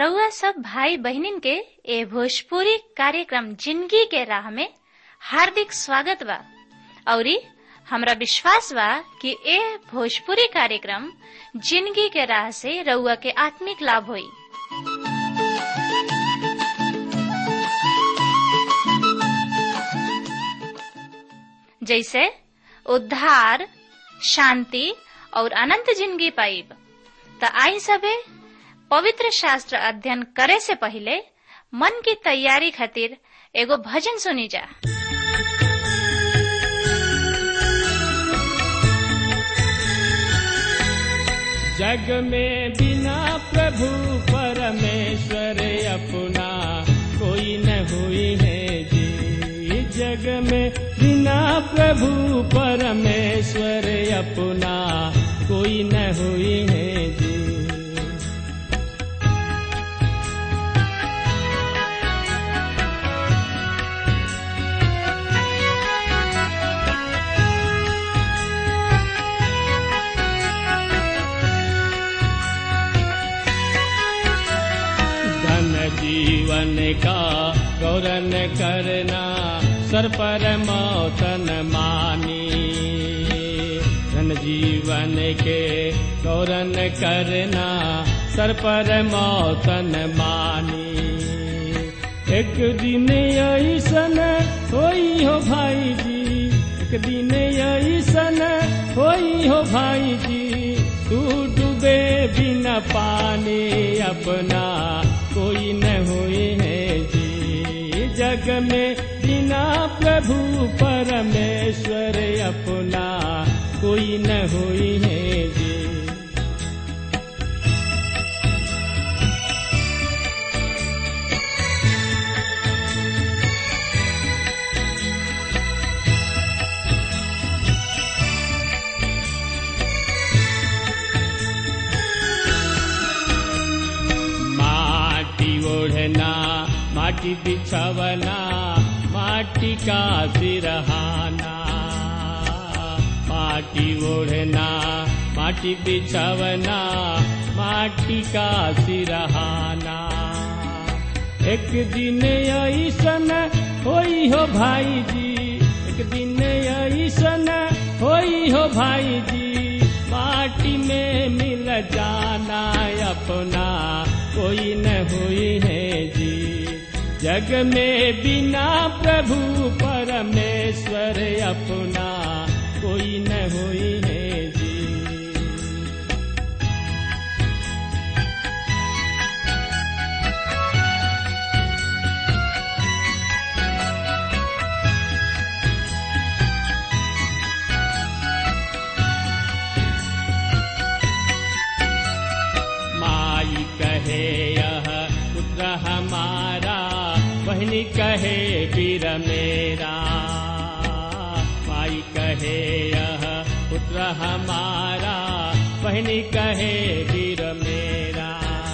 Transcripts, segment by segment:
रउआ सब भाई बहनिन के ए भोजपुरी कार्यक्रम जिंदगी के राह में हार्दिक स्वागत बा औरी हमरा विश्वास बा कि ए भोजपुरी कार्यक्रम जिंदगी के राह से रउआ के आत्मिक लाभ होई जैसे उद्धार शांति और अनंत जिंदगी पाइब त आई सबे पवित्र शास्त्र अध्ययन करे से पहले मन की तैयारी खातिर एगो भजन सुनी जा जग में बिना प्रभु परमेश्वर अपना कोई न हुई है जी जग में बिना प्रभु परमेश्वर अपना कोई न हुई है जी धन जीवन का गौरन करना सर पर मौतन मानी धन जीवन के गौरन करना सर पर मौतन मानी एक दिन ऐसन होई हो भाई जी एक दिन ऐसन होई हो भाई जी तू डूबे बिना पानी अपना कोई न हुई है जी जग में बिना प्रभु परमेश्वर अपना कोई न हुई है जी माटी ओढ़ना माटी बिछवना माटी का सिरहाना माटी ओढ़ना माटी बिछवना माटी का सिरहाना एक दिन ऐसन होई हो भाई जी एक दिन ऐसन होई हो भाई जी माटी में मिल जाना अपना कोई न हुई है जी जग में बिना प्रभु परमेश्वर अपना कोई न हुई है जी माई कहे यह पुत्र हमारा बहनी कहे वीर मेरा माई कहे यह पुत्र हमारा बहनी कहे वीर मेरा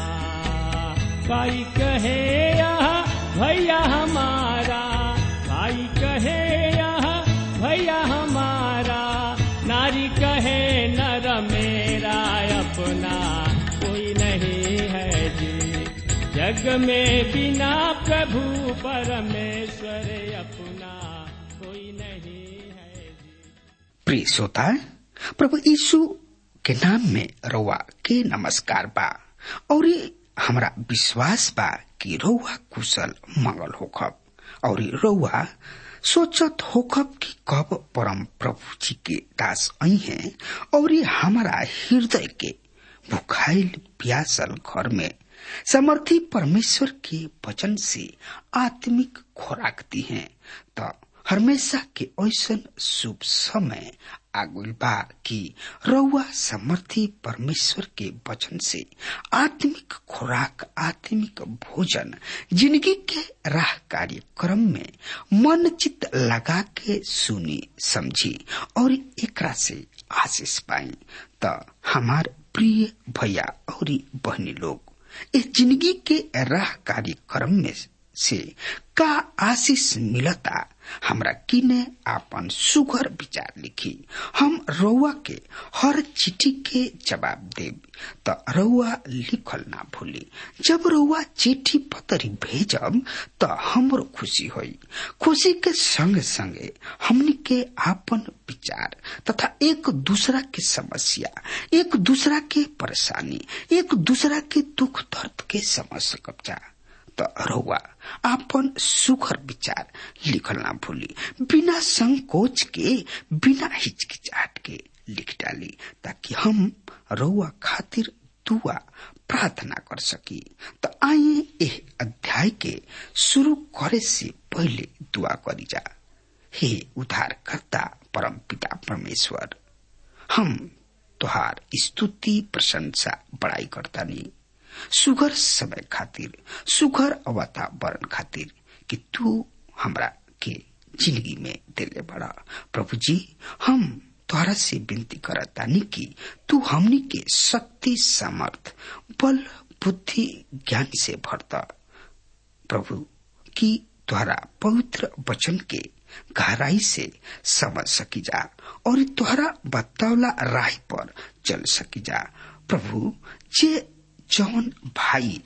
भाई कहे यह भैया हमारा भाई कहे यह भैया हमारा नारी कहे नर मेरा अपना कोई नहीं है जी जग में बिना प्रभु परमेश्वर अपना कोई नहीं है जी प्रिय श्रोता प्रभु यीशु के नाम में रउआ के नमस्कार बा और ये हमरा विश्वास बा कि रउआ कुशल मंगल होखब और रउआ सोचत होखब कि कब परम प्रभु जी के दास आई हैं और ये हमारा हृदय के भुखाइल प्यासल घर में समर्थी परमेश्वर के वचन से आत्मिक खुराक दी हैं तो हमेशा के ऐसन शुभ समय आगुल बा कि रउआ समर्थी परमेश्वर के वचन से आत्मिक खुराक आत्मिक भोजन जिंदगी के राह कार्यक्रम में मन चित लगा के सुनी समझी और एकरा से आशीष पाई त हमार प्रिय भैया और बहनी लोग इस जिंदगी के राह कार्यक्रम में से का आशीष मिलता हमरा किने आपन सुघर विचार लिखी हम रउआ के हर चिट्ठी के जवाब देब त रउआ लिखल ना भूली जब रउआ चिट्ठी पतरी भेजब त हमरो खुशी होई खुशी के संगे संगे हमनी के आपन विचार तथा एक दूसरा के समस्या एक दूसरा के परेशानी एक दूसरा के दुख दर्द के समझ सकब जा त रउआ आपन सुखर विचार लिखल ना भूली बिना संकोच के बिना हिचकिचाहट के लिख डाली ताकि हम रउआ खातिर दुआ प्रार्थना कर सकी त आइए एह अध्याय के शुरू करे से पहले दुआ करी जा हे उद्धारकर्ता परम पिता परमेश्वर हम तुहार स्तुति प्रशंसा बड़ाई करता नहीं सुगर समय खातिर सुगर वातावरण खातिर कि तू हमरा के जिंदगी में दिले बड़ा प्रभु जी हम तोहरा से विनती करतानी कि तू हमनी के शक्ति सामर्थ बल बुद्धि ज्ञान से भरता प्रभु कि तोहरा पवित्र वचन के गहराई से समझ सकी जा और तोहरा बतौला राह पर चल सकी जा प्रभु जे जौन भाई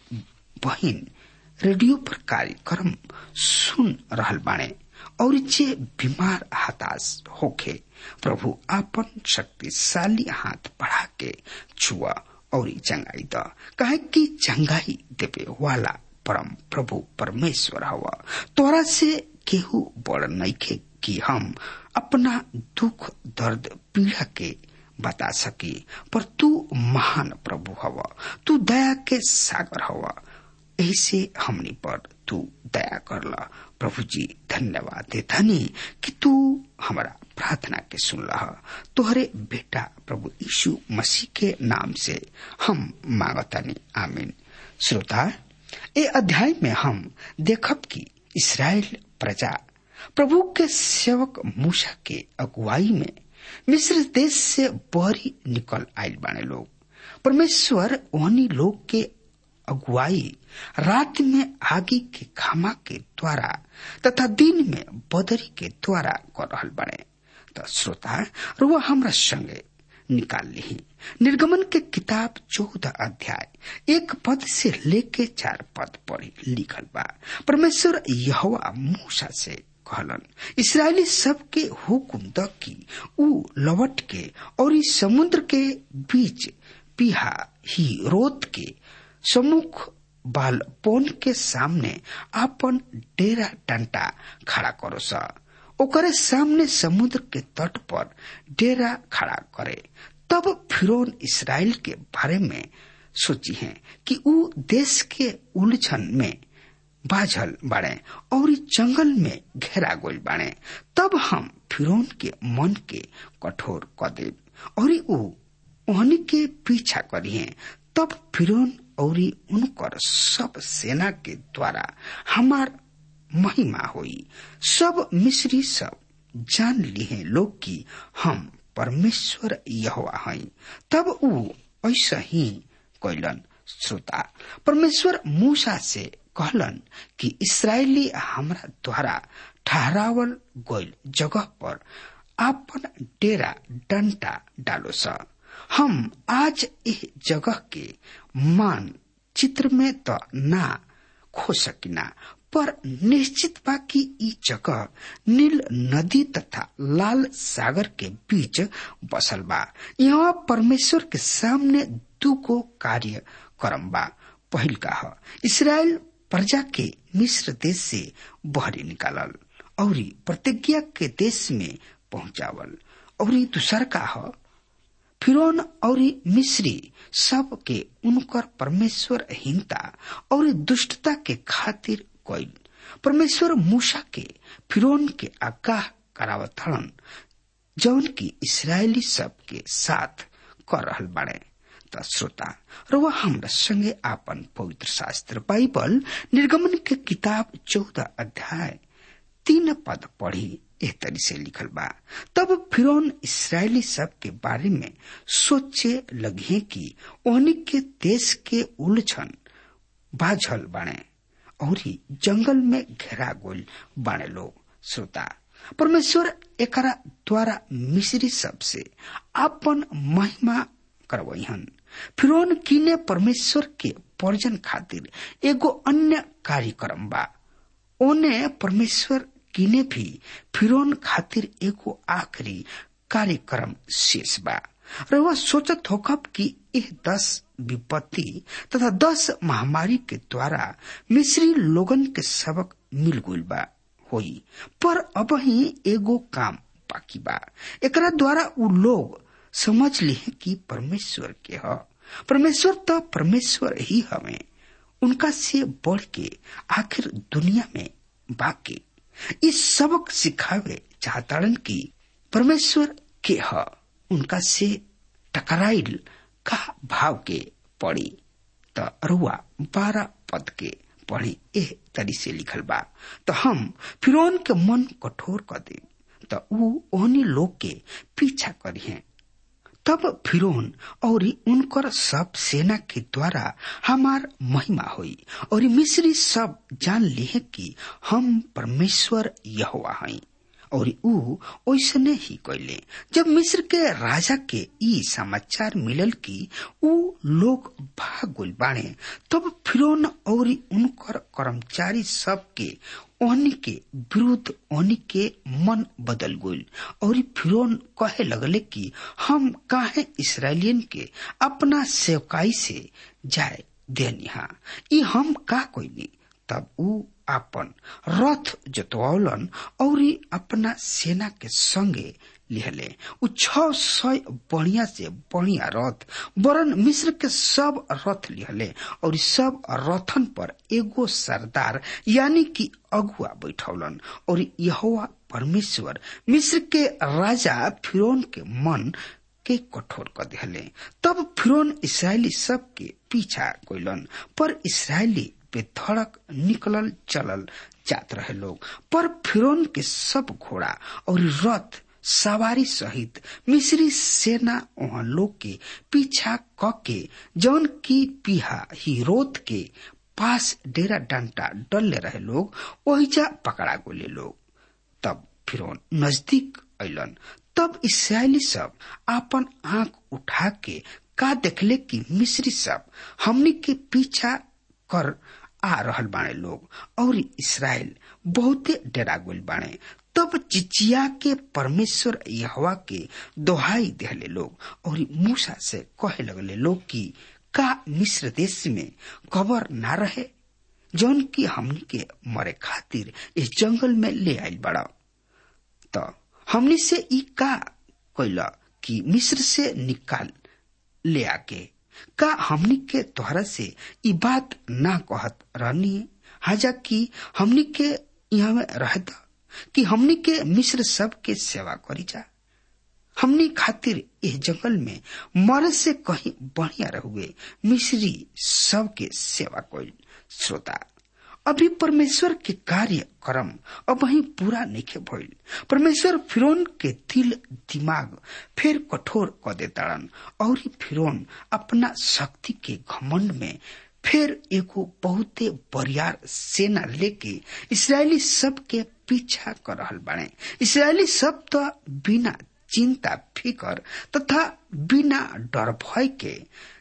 बहन रेडियो पर कार्यक्रम सुन रहल बाणे और जे बीमार हताश होखे प्रभु आपन शक्तिशाली हाथ बढ़ा के छुआ और चंगाई द काहे कि चंगाई देवे वाला परम प्रभु परमेश्वर हवा तोरा से केहू बड़ नइखे कि हम अपना दुख दर्द पीड़ा के बता सकी पर तू महान प्रभु हवा तू दया के सागर हवा ऐसे हमनी पर तू दया कर ला प्रभु जी धन्यवाद दे धनी कि तू हमारा प्रार्थना के सुन रहा तोहरे बेटा प्रभु यीशु मसीह के नाम से हम मांगतानी आमीन श्रोता ए अध्याय में हम देखब कि इसराइल प्रजा प्रभु के सेवक मूसा के अगुवाई में मिस्र देश से बहरी निकल आयल बाने लोग परमेश्वर वहनी लोग के अगुवाई रात में आगे के खामा के द्वारा तथा दिन में बदरी के द्वारा कर रहल बने तो श्रोता रुआ हमरा संगे निकाल ली निर्गमन के किताब चौदह अध्याय एक पद से लेके चार पद पढ़ी लिखल बा परमेश्वर यहोवा मूसा से कहलन इसराइली सब के हुकुम द की ऊ लवट के और इस समुद्र के बीच पिहा ही रोत के सम्मुख बाल पोन के सामने आपन डेरा डंटा खड़ा करो सा ओकरे सामने समुद्र के तट पर डेरा खड़ा करे तब फिरौन इसराइल के बारे में सोची है कि ऊ देश के उलझन में बाझल बाड़े और जंगल में घेरा गोल बाड़े तब हम फिरौन के मन के कठोर क देव और ऊ ओहनी के पीछा करिए तब फिरौन और उनकर सब सेना के द्वारा हमार महिमा हुई सब मिस्री सब जान लिए लोग की हम परमेश्वर यहोवा हई तब ऊ ऐसा ही कैलन श्रोता परमेश्वर मूसा से कहलन कि इसराइली हमरा द्वारा ठहरावल गोल जगह पर आपन डेरा डंटा डालो सा हम आज इस जगह के मान चित्र में तो ना खो सकिना पर निश्चित बा कि ई जगह नील नदी तथा लाल सागर के बीच बसल बा यहाँ परमेश्वर के सामने दुगो कार्य करम बा पहिल का ह इसराइल प्रजा के मिस्र देश से बहरी निकालल और प्रतिज्ञा के देश में पहुंचावल और दूसर का ह फिरौन और मिस्री सब के उनकर परमेश्वर हीनता और दुष्टता के खातिर कोई परमेश्वर मूसा के फिरौन के आगाह करावत हड़न जौन की इसराइली सब के साथ कर रहल बाड़े त श्रोता रुआ हमरा संगे आपन पवित्र शास्त्र बाइबल निर्गमन के किताब चौदह अध्याय तीन पद पढ़ी एह तरी से लिखल बा तब फिरौन इसराइली सब के बारे में सोचे लगे कि ओहनी के देश के उलझन बाझल बाणे और जंगल में घेरा गोल बाणे लोग श्रोता परमेश्वर एकरा द्वारा मिश्री सबसे अपन महिमा करवहन फिर किने परमेश्वर के पर्जन खातिर एगो अन्य कार्यक्रम बा ओने परमेश्वर किने भी फिरौन खातिर एगो आखिरी कार्यक्रम शेष बा र वह सोचत होकब कि यह दस विपत्ति तथा दस महामारी के द्वारा मिस्री लोगन के सबक मिल गुल बा होई पर अब ही एगो काम बाकी बा एकरा द्वारा उ लोग समझ ली कि परमेश्वर के ह परमेश्वर तो परमेश्वर ही हमें उनका से बढ़ के आखिर दुनिया में बाकी इस सबक सिखावे चाहताड़न की परमेश्वर के ह उनका से टकराइल का भाव के पड़ी त रुआ बारह पद के पढ़ी एह तरी से लिखल बा तो हम फिरौन के मन कठोर कर दे तो ऊ ओहनी लोग के पीछा करी हैं तब फिरौन और उनकर सब सेना के द्वारा हमार महिमा हुई और मिस्री सब जान लिए कि हम परमेश्वर यहोवा हई और ऊ ओसने ही कैले जब मिस्र के राजा के ई समाचार मिलल कि ऊ लोग भाग गइल बाणे तब फिरौन और उनकर कर्मचारी सब के ओहनी के विरुद्ध ओहनी के मन बदल गइल और फिरौन कहे लगले कि हम काहे इसराइलियन के अपना सेवकाई से जाए देनिहा ई हम का कोई तब ऊ अपन रथ जोतवौलन और अपना सेना के संगे लिहले उ छ सय बढ़िया से बढ़िया रथ वरन मिस्र के सब रथ लिहले और सब रथन पर एगो सरदार यानी कि अगुआ बैठौलन और यहोवा परमेश्वर मिस्र के राजा फिरौन के मन के कठोर कर दिहले तब फिरौन इसराइली सब के पीछा कोइलन पर इसराइली बेधड़क निकलल चलल जात रहे लोग पर फिरौन के सब घोड़ा और रथ सवारी सहित मिस्री सेना वहां लोग के पीछा क के जौन की पीहा हिरोत के पास डेरा डंटा डलले रहे लोग ओहिजा पकड़ा गोले लोग तब फिरौन नजदीक अलन तब इसराइली सब आपन आंख उठा के का देखले कि मिस्री सब हमनी के पीछा कर आ रहल बाणे लोग और इसराइल बहुते डरा गइल बाणे तब चिचिया के परमेश्वर यहवा के दोहाई देहले लोग और मूसा से कहे लगले लोग कि का मिस्र देश में खबर ना रहे जौन की हमनी के मरे खातिर इस जंगल में ले आइल बड़ा तो हमनी से ई का कैला कि मिस्र से निकाल ले आके का हमनी के तोहरा से ई बात ना कहत रहनी हाजा कि हमनी के यहाँ में रहता कि हमनी के मिस्र सब के सेवा करी जा हमनी खातिर इस जंगल में मरे से कहीं बढ़िया रहुए मिस्री सब के सेवा कोई श्रोता अभी परमेश्वर के कार्य कर्म अब वही पूरा नहीं भइल परमेश्वर फिरौन के दिल दिमाग फिर कठोर क देताड़न और फिरौन अपना शक्ति के घमंड में फिर एगो बहुते बरियार सेना लेके इसराइली सब के पीछा कर रहल बाड़े इसराइली सब तो बिना चिंता फिकर तथा बिना डर भय के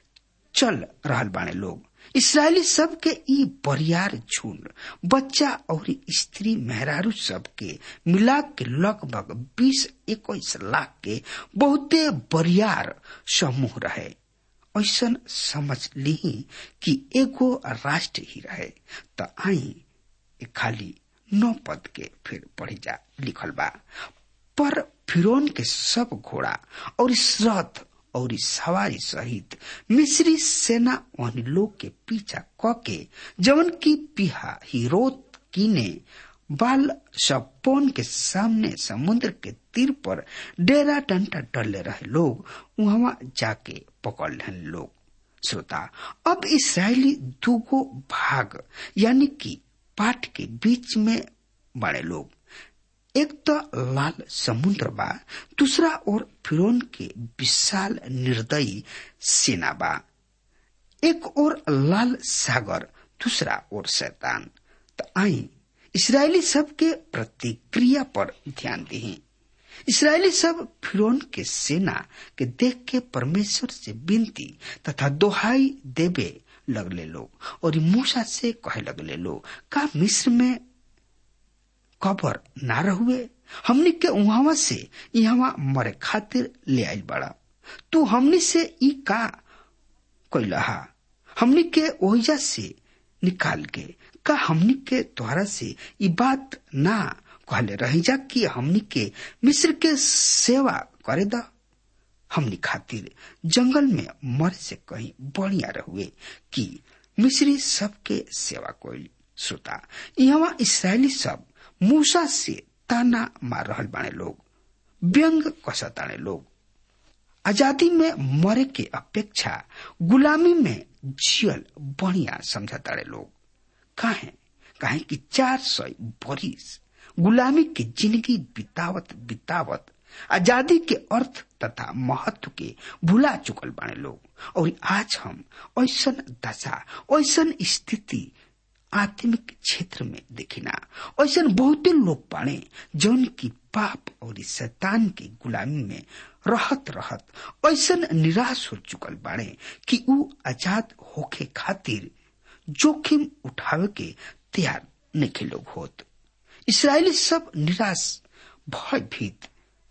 चल रहल बाड़े लोग इसराइली सब के ई बरियार झुंड बच्चा और स्त्री मेहरारू सब के मिला के लगभग बीस इक्कीस लाख के बहुते बरियार समूह रहे ऐसन समझ ली कि एगो राष्ट्र ही रहे त आई खाली नौ पद के फिर पढ़ी जा लिखल बा पर फिरौन के सब घोड़ा और रथ और सवारी सहित मिस्री सेना उन लोग के पीछा क के जवन की पिहा हिरोत कीने बाल सपोन के सामने समुद्र के तीर पर डेरा डंटा डले रहे लोग वहां जाके पकड़ लेन लोग श्रोता अब इसराइली दूगो भाग यानी कि पाठ के बीच में बड़े लोग एक तो लाल समुद्र बा दूसरा और फिरौन के विशाल निर्दयी सेना बा एक और लाल सागर दूसरा और शैतान तो आई इसराइली सब के प्रतिक्रिया पर ध्यान दी इसराइली सब फिरौन के सेना के देख के परमेश्वर से विनती तथा दोहाई देवे लगले लोग और मूसा से कहे लगले लोग का मिस्र में कबर ना रहुए हमनी के उहावा से यहाँ मरे खातिर ले आयल बड़ा तू हमनी से ई का कैलहा हमनी के ओहिजा से निकाल के का हमनी के तोहरा से ई बात ना कहले रही जा कि हमनी के मिस्र के सेवा करे दा हमनी खातिर जंगल में मरे से कहीं बढ़िया रहुए कि मिस्री सबके सेवा कोई श्रोता यहाँ इसराइली सब मूसा से ताना मार रहल बाने लोग व्यंग कसताने लोग आजादी में मरे के अपेक्षा गुलामी में जियल बढ़िया समझताड़े लोग काहे काहे कि चार सौ बरिस गुलामी की जिंदगी बितावत बितावत आजादी के अर्थ तथा महत्व के भुला चुकल बाने लोग और आज हम ऐसन दशा ऐसन स्थिति आत्मिक क्षेत्र में देखिना ऐसा बहुते लोग बाड़े जौन की पाप और शैतान की गुलामी में रहत रहत ऐसा निराश हो चुकल बाड़े कि ऊ आजाद होके खातिर जोखिम उठावे के तैयार नहीं लोग होत इसराइली सब निराश भयभीत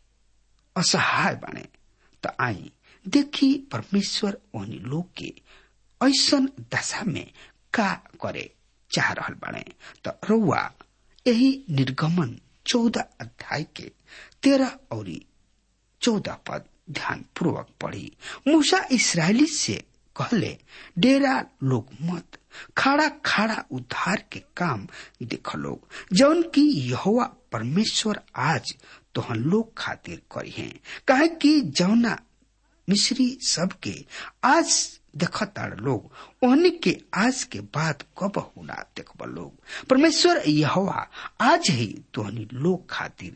असहाय बाने तो आई देखी परमेश्वर ओहनी लोग के ऐसन दशा में का करे चाह रहल बाड़े तो रउआ यही निर्गमन चौदह अध्याय के तेरह और चौदह पद ध्यान पूर्वक पढ़ी मूसा इसराइली से कहले डेरा लोग मत खाड़ा खाड़ा उद्धार के काम देख लोग जौन की यहोवा परमेश्वर आज तोहन लोग खातिर करी है कहे कि जौना मिश्री सबके आज देखताड़ लोग ओहनी के आज के बाद कब होना देखब लोग परमेश्वर यहोवा आज ही तोहनी लोग खातिर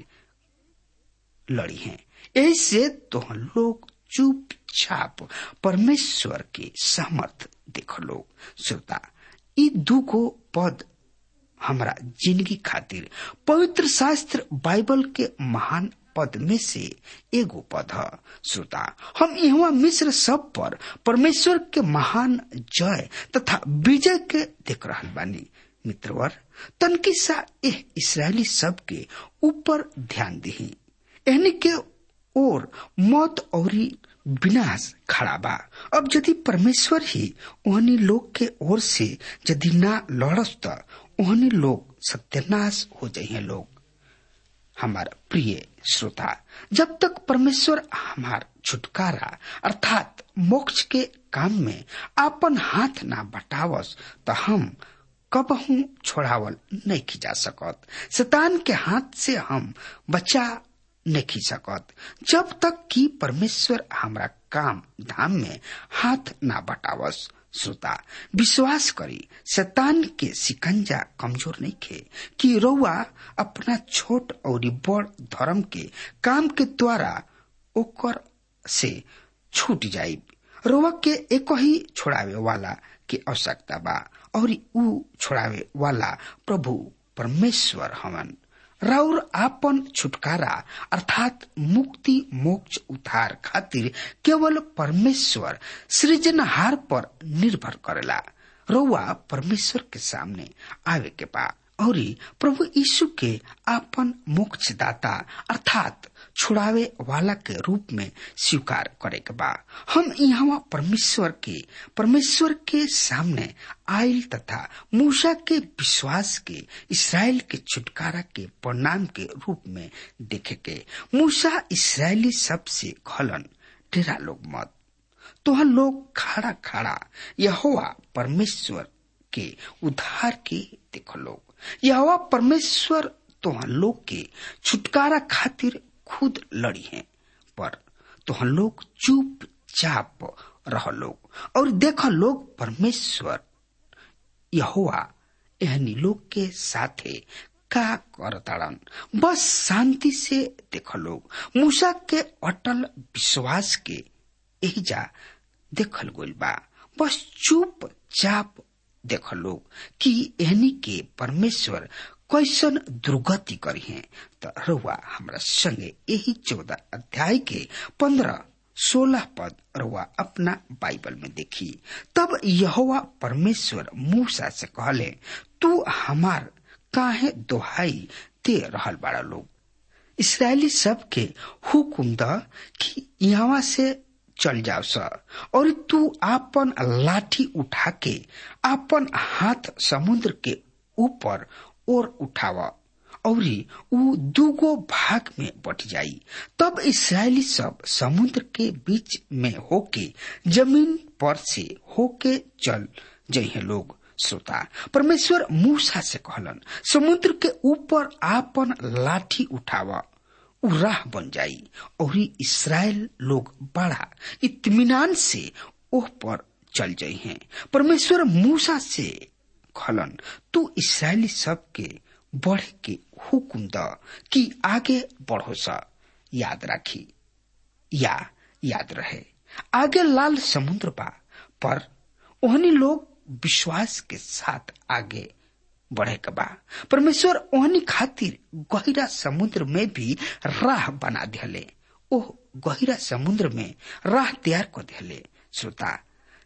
लड़ी हैं ऐसे तोहन लोग चुपचाप परमेश्वर के समर्थ देख लोग श्रोता ई दुगो पद हमारा जिंदगी खातिर पवित्र शास्त्र बाइबल के महान पद में से एगो पद है श्रोता हम यहाँ मिश्र सब पर परमेश्वर के महान जय तथा विजय के देख रहा बानी मित्रवर तनकी सा एह इसराइली सब के ऊपर ध्यान दी एहनी के और मौत और विनाश खड़ा बा अब यदि परमेश्वर ही ओहनी लोग के ओर से यदि ना लड़स त ओहनी लोग सत्यानाश हो जाइए लोग हमारा प्रिय श्रोता जब तक परमेश्वर हमार छुटकारा अर्थात मोक्ष के काम में अपन हाथ ना बटावस तो हम कबहू छोड़ावल नहीं खिंचा सकत शैतान के हाथ से हम बचा नहीं सकत जब तक कि परमेश्वर हमारा काम धाम में हाथ ना बटावस श्रोता विश्वास करी शैतान के सिकंजा कमजोर नहीं खे कि रउआ अपना छोट और बड़ धर्म के काम के द्वारा ओकर से छूट जाई रउआ के एक ही छोड़ावे वाला के आवश्यकता बा और ऊ छोड़ावे वाला प्रभु परमेश्वर हवन राउर आपन छुटकारा अर्थात मुक्ति मोक्ष उद्धार खातिर केवल परमेश्वर सृजनहार पर निर्भर करेला रउआ परमेश्वर के सामने आवे के बा और प्रभु यीशु के आपन मोक्षदाता अर्थात छुड़ावे वाला के रूप में स्वीकार करे के बा हम यहाँ परमेश्वर के परमेश्वर के सामने आयल तथा मूसा के विश्वास के इसराइल के छुटकारा के परिणाम के रूप में देखे के मूसा इसराइली सबसे खलन डेरा लोग मत तो लोग खाड़ा खाड़ा यहोवा परमेश्वर के उद्धार के देख लोग यहोवा परमेश्वर तोहन लोग के छुटकारा खातिर खुद लड़ी हैं पर तोहन लोग चुपचाप रह लोग और देख लोग परमेश्वर यहोवा एहनी लोग के साथे का करताड़न बस शांति से देख लोग मूसा के अटल विश्वास के एहिजा देखल गोल बा बस चुपचाप देख लोग कि एहनी के परमेश्वर कैसन दुर्गति करी है तो रुआ हमरा संगे यही चौदह अध्याय के पंद्रह सोलह पद रुआ अपना बाइबल में देखी तब यहोवा परमेश्वर मूसा से कहले तू हमार काहे दोहाई दे रहल बाड़ा लोग इसराइली सब के हुकुम द कि यहाँ से चल जाओ स और तू आपन लाठी उठा के आपन हाथ समुद्र के ऊपर और उठावा औरी ऊ दूगो भाग में बट जाई तब इसराइली सब समुद्र के बीच में होके जमीन पर से होके चल जइहे लोग श्रोता परमेश्वर मूसा से कहलन समुद्र के ऊपर आपन लाठी उठावा उ राह बन जाई और इसराइल लोग बड़ा इत्मीनान से ओह पर चल जाई हैं परमेश्वर मूसा से खलन तू इसराइली सब के बढ़ के हुकुम द कि आगे बढ़ो सा याद राखी या याद रहे आगे लाल समुद्र बा पर ओहनी लोग विश्वास के साथ आगे बढ़े के बा परमेश्वर ओहनी खातिर गहिरा समुद्र में भी राह बना दिले ओह गहिरा समुद्र में राह तैयार कर दिले श्रोता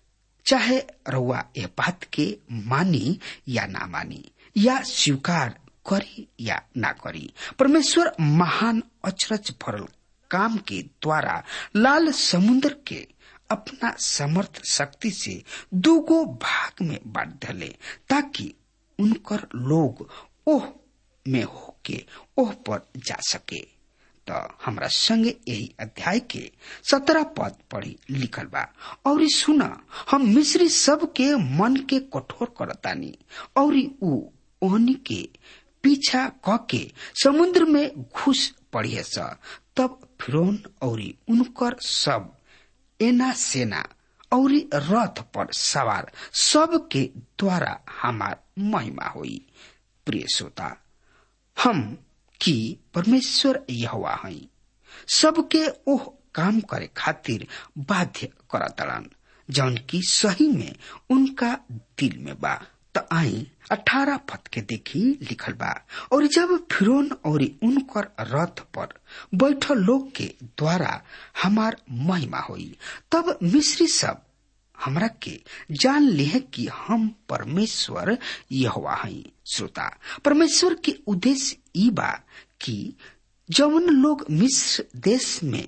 चाहे रउआ यह बात के मानी या ना मानी या स्वीकार करी या ना करी परमेश्वर महान अचरज भरल काम के द्वारा लाल समुद्र के अपना समर्थ शक्ति से दूगो भाग में बांट धले ताकि उनकर लोग ओह में होके ओह पर जा सके तो हमरा संगे यही अध्याय के सत्रह पद पढ़ी लिखल बा और सुना हम मिश्री सब के मन के कठोर करतानी और ऊ ओहनी के पीछा क के समुद्र में घुस पड़िए स तब फिरौन और उनकर सब एना सेना और रथ पर सवार सब के द्वारा हमार महिमा हुई प्रिय श्रोता हम कि परमेश्वर यहवा हई सबके ओह काम करे खातिर बाध्य करतड़न जौन की सही में उनका दिल में बा त आई अठारह पद के देखी लिखल बा और जब फिरौन और उनकर रथ पर बैठल लोग के द्वारा हमार महिमा हुई तब मिश्री सब हमरा के जान लिहे कि हम परमेश्वर यहोवा हई श्रोता परमेश्वर के उद्देश्य ई बा कि जवन लोग मिस्र देश में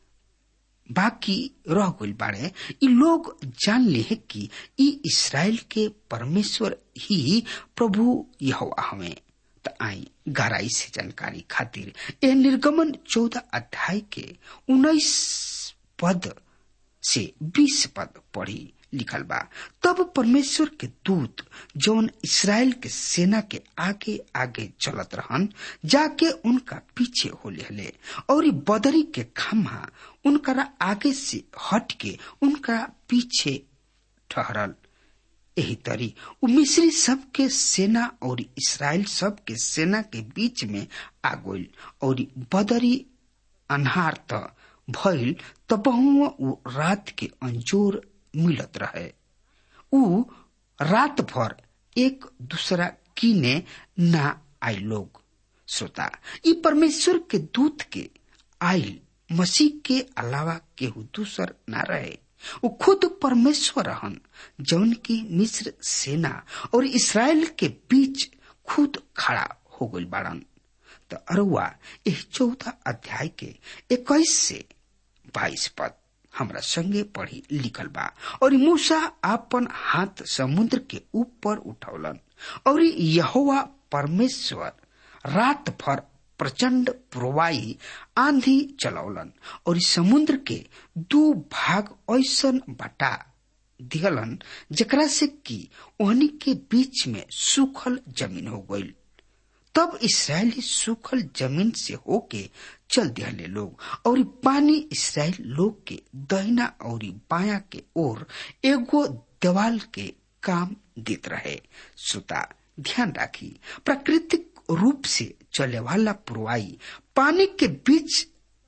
बाकी रह गइल बाड़े इ लोग जान लिहे कि इ इसराइल के परमेश्वर ही प्रभु यहोवा हवे त आई गहराई से जानकारी खातिर ए निर्गमन चौदह अध्याय के उन्नीस पद से बीस पद पढ़ी लिखल बा तब परमेश्वर के दूत जौन इसराइल के सेना के आगे आगे चलत रहन जाके उनका पीछे हो ले और बदरी के खम्हा उनकरा आगे से हट के उनका पीछे ठहरल यही तरी उ मिस्री सब के सेना और इसराइल सब के सेना के बीच में आ गइल और बदरी अन्हार त भइल त बहुआ उ रात के अंजोर मिलत रहे उ रात भर एक दूसरा कीने ना आई लोग श्रोता ई परमेश्वर के दूत के आयल मसीह के अलावा केहू दूसर ना रहे वो खुद परमेश्वर रहन जौन की मिस्र सेना और इसराइल के बीच खुद खड़ा हो गई बाड़न तो अरुआ यह चौदह अध्याय के इक्कीस से बाईस पद हमरा संगे पढ़ी लिखल बा और मूसा आपन हाथ समुद्र के ऊपर उठौलन और यहोवा परमेश्वर रात भर प्रचंड प्रवाही आंधी चलौलन और समुद्र के दो भाग ऐसन बटा दिहलन जकरा से कि ओहनी के बीच में सूखल जमीन हो गई तब इसराइली सूखल जमीन से होके चल दिहले लोग और पानी इसराइल लोग के दहिना और बाया के ओर एगो देवाल के काम देत रहे श्रोता ध्यान राखी प्राकृतिक रूप से चले वाला पुरवाई पानी के बीच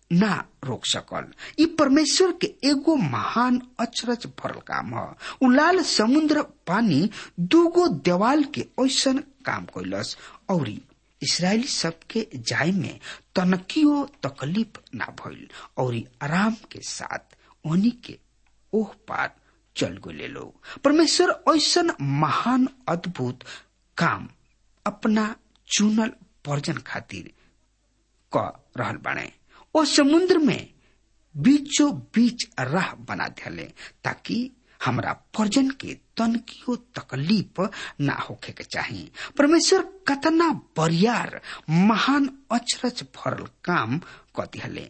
ना रोक सकल ई परमेश्वर के एगो महान अचरज भरल काम ह उ लाल समुद्र पानी दूगो देवाल के ऐसन काम कैलस और इसराइली सबके जाय में तनकियो तकलीफ ना भइल और आराम के साथ ओनी के ओह पार चल गए लोग परमेश्वर ऐसन महान अद्भुत काम अपना चुनल पर्जन खातिर क रहल बाणे ओ समुद्र में बीचों बीच राह बना दिले ताकि हमरा पर्जन के तनकियो तकलीफ ना होखे के चाही परमेश्वर कतना बरियार महान अचरज भरल काम क दिहले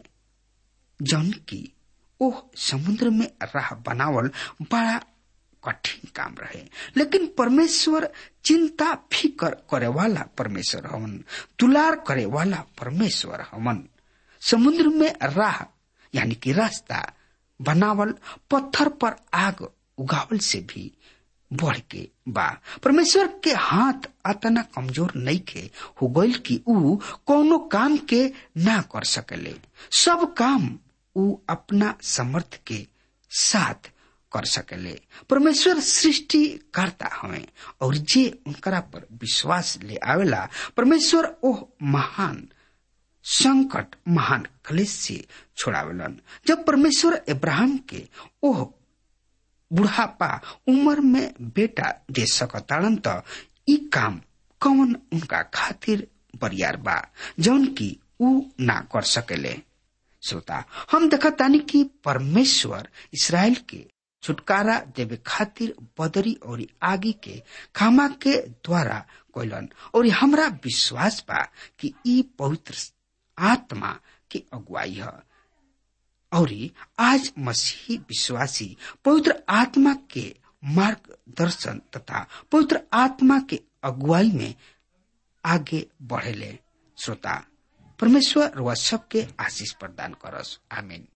जौन की ओह समुद्र में राह बनावल बड़ा कठिन काम रहे लेकिन परमेश्वर चिंता फिकर करे वाला परमेश्वर हवन दुलार करे वाला परमेश्वर हवन समुद्र में राह यानी कि रास्ता बनावल पत्थर पर आग उगावल से भी बढ़ के बा परमेश्वर के हाथ अतना कमजोर नहीं के हो गईल कि ऊ कोनो काम के ना कर सकेले सब काम ऊ अपना समर्थ के साथ कर सकेले परमेश्वर सृष्टि करता हमें और जे उनकरा पर विश्वास ले आवेला परमेश्वर ओह महान संकट महान क्लेश से छोड़ावेलन जब परमेश्वर इब्राहिम के ओह बुढ़ापा उम्र में बेटा दे सकताड़न त ई काम कौन उनका खातिर बरियार बा जौन की ऊ ना कर सकेले श्रोता हम देखतानी कि परमेश्वर इसराइल के छुटकारा देवे खातिर बदरी और आगी के खामा के द्वारा कोयलन और हमरा विश्वास बा कि ई पवित्र आत्मा के अगुवाई है और आज मसीही विश्वासी पवित्र आत्मा के मार्गदर्शन तथा पवित्र आत्मा के अगुवाई में आगे बढ़ेले श्रोता परमेश्वर वह सबके आशीष प्रदान करस आमीन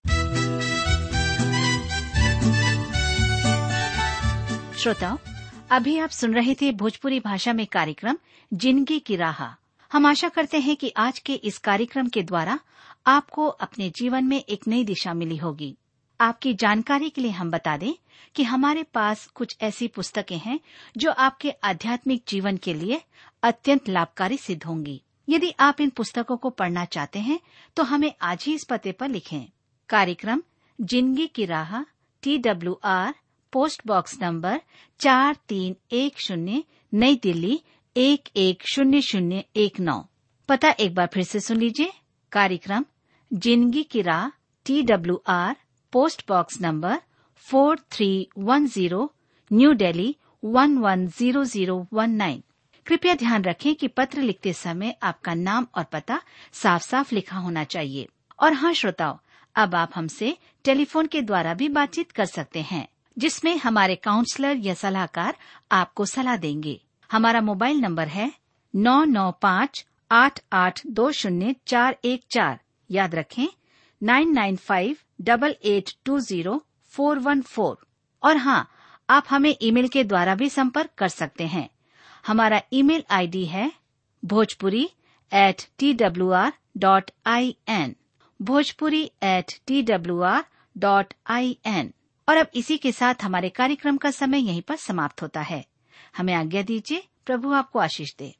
श्रोताओं अभी आप सुन रहे थे भोजपुरी भाषा में कार्यक्रम जिंदगी की राह हम आशा करते हैं कि आज के इस कार्यक्रम के द्वारा आपको अपने जीवन में एक नई दिशा मिली होगी आपकी जानकारी के लिए हम बता दें कि हमारे पास कुछ ऐसी पुस्तकें हैं जो आपके आध्यात्मिक जीवन के लिए अत्यंत लाभकारी सिद्ध होंगी यदि आप इन पुस्तकों को पढ़ना चाहते हैं तो हमें आज ही इस पते पर लिखें कार्यक्रम जिंदगी की राह T W R post box number चार तीन एक शून्य नई दिल्ली एक एक शून्य शून्य एक नौ पता एक बार फिर से सुन लीजिए कार्यक्रम जिंदगी की राह T W R post box number four three one zero new Delhi one one zero zero one nine कृपया ध्यान रखें कि पत्र लिखते समय आपका नाम और पता साफ साफ लिखा होना चाहिए और हाँ श्रोताओं अब आप हमसे टेलीफोन के द्वारा भी बातचीत कर सकते हैं जिसमें हमारे काउंसलर या सलाहकार आपको सलाह देंगे हमारा मोबाइल नंबर है नौ नौ पाँच आठ आठ दो शून्य चार एक चार याद रखें nine nine five double eight two zero four one four और हाँ आप हमें ईमेल के द्वारा भी संपर्क कर सकते हैं हमारा ईमेल आईडी है Bhojpuri at T W R dot I N Bhojpuri at T W R dot I N और अब इसी के साथ हमारे कार्यक्रम का समय यहीं पर समाप्त होता है हमें आज्ञा दीजिए प्रभु आपको आशीष दे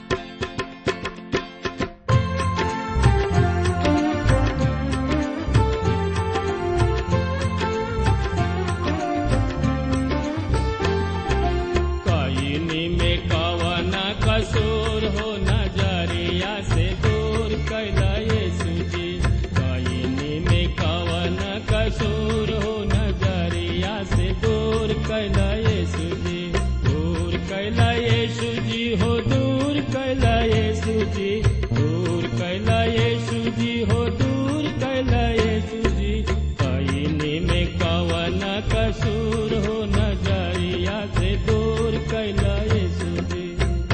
कईनी में कवन कसूर हो नजरिया से दूर कैला यीशु जी कईनी में कवन कसूर हो नजरिया से दूर कैला यीशु जी दूर कैला यीशु जी हो दूर कैला यीशु जी दूर कैला यीशु जी हो दूर कैला यीशु जी कईनी में कवन कसूर हो नजरिया से दूर कैला यीशु जी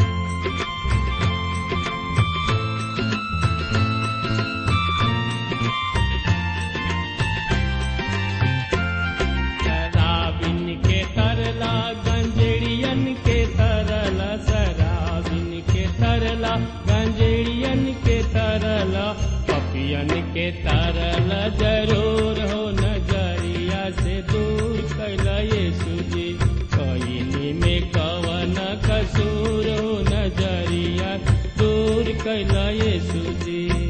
शराबिन के तरला गंजेड़ियन के तरला शराबिन के तरला गंजेड़ियन के तरला पपी दुखियन के तारल जरूर हो नजरिया से दूर कैला यीशु जी कईनी में कवन कसूर हो नजरिया दूर कैला यीशु जी